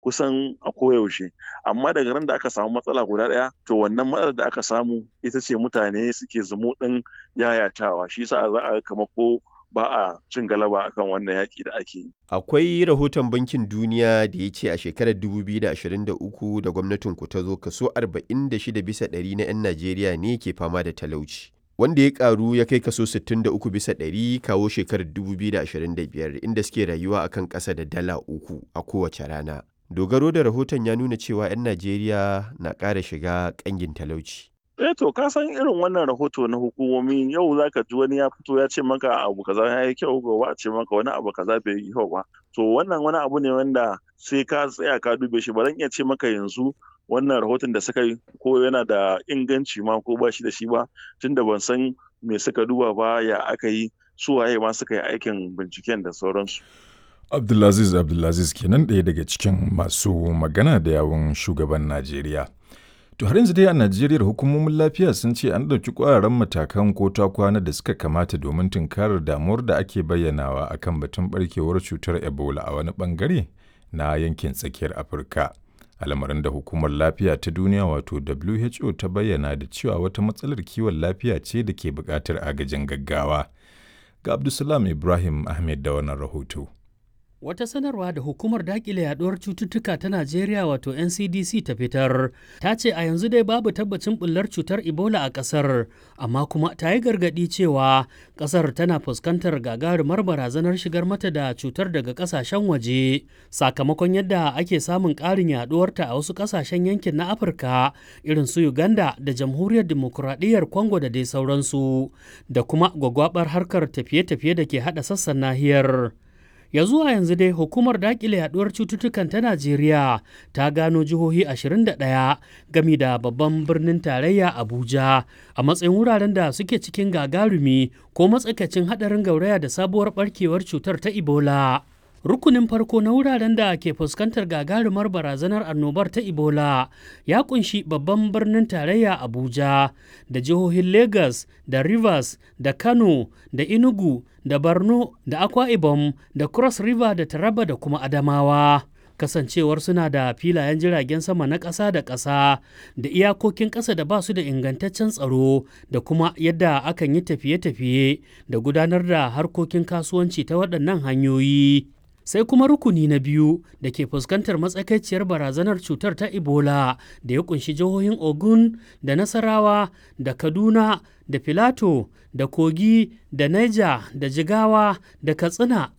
kusan a koyaushe amma daga ran da aka samu matsala guda ɗaya to wannan matsalar da aka samu ita ce mutane suke zumo ɗin yayatawa shi sa za a kama ko ba a cin galaba akan wannan yaƙi da ake yi. Akwai rahoton Bankin Duniya da ya ce a shekarar 2023 da gwamnatin ku ta zo kaso 46 bisa ɗari na 'yan Najeriya ne ke fama da talauci. Wanda ya karu ya kai kaso 63 bisa ɗari kawo shekarar 2025 inda suke rayuwa akan ƙasa da dala uku a kowace rana. Dogaro da rahoton ya nuna cewa 'yan Najeriya na ƙara shiga ƙangin talauci. eh to ka san irin wannan rahoto na hukumomi yau zaka ji wani ya fito ya ce maka abu kaza ya yi kyau gobe a ce maka wani abu kaza bai yi kyau ba to wannan wani abu ne wanda sai ka tsaya ka dube shi ba zan iya ce maka yanzu wannan rahoton da suka yi ko yana da inganci ma ko ba shi da shi ba tunda ban san me suka duba ba ya aka yi su waye ma suka yi aikin binciken da sauransu Abdulaziz Abdulaziz kenan ɗaya daga cikin masu magana da yawun shugaban Najeriya. To har yanzu dai a Najeriya hukumomin lafiya sun ce an ɗauki ƙwararren matakan ko ta kwana da suka kamata domin tunkarar damuwar da ake bayyanawa akan batun barkewar cutar Ebola a wani bangare na yankin tsakiyar Afirka. Al'amarin da hukumar lafiya ta duniya wato WHO ta bayyana da cewa wata matsalar kiwon lafiya ce da ke buƙatar agajin gaggawa. Ga Abdulsalam Ibrahim Ahmed da wannan rahoto. Wata sanarwa da hukumar dakile yaduwar cututtuka ta Najeriya wato NCDC ta fitar ta ce a yanzu dai babu tabbacin bullar cutar Ebola a ƙasar, amma kuma ta yi gargaɗi cewa ƙasar tana fuskantar gagarumar barazanar shigar mata da cutar daga ƙasashen waje sakamakon yadda ake samun ƙarin yaduwarta a wasu ƙasashen yankin na Afirka irin su Uganda da Jamhuriyar Dimokuraɗiyyar Congo da dai sauransu da kuma gwagwabar harkar tafiye-tafiye da ke haɗa sassan nahiyar. ya zuwa yanzu dai hukumar dakile yaduwar cututtukan ta najeriya ta gano jihohi 21 gami da babban birnin tarayya abuja a matsayin wuraren da suke cikin gagarumi ko matsakaicin hadarin gauraya da sabuwar barkewar cutar ta ebola rukunin farko na wuraren da ke fuskantar gagarumar barazanar annobar ta ebola ya kunshi babban birnin tarayya abuja da jihohin lagos da rivers da kano da inugu da borno da akwa ibom da cross river da taraba da kuma adamawa kasancewar suna da filayen jiragen sama na ƙasa da ƙasa da iyakokin ƙasa da ba su da ingantaccen tsaro da kuma yadda akan yi tafiye-tafiye da gudanar da harkokin kasuwanci ta waɗannan hanyoyi sai kuma rukuni na biyu da ke fuskantar matsakaiciyar barazanar cutar ta ebola da ya kunshi jihohin ogun da nasarawa da kaduna da filato da kogi da niger da jigawa da katsina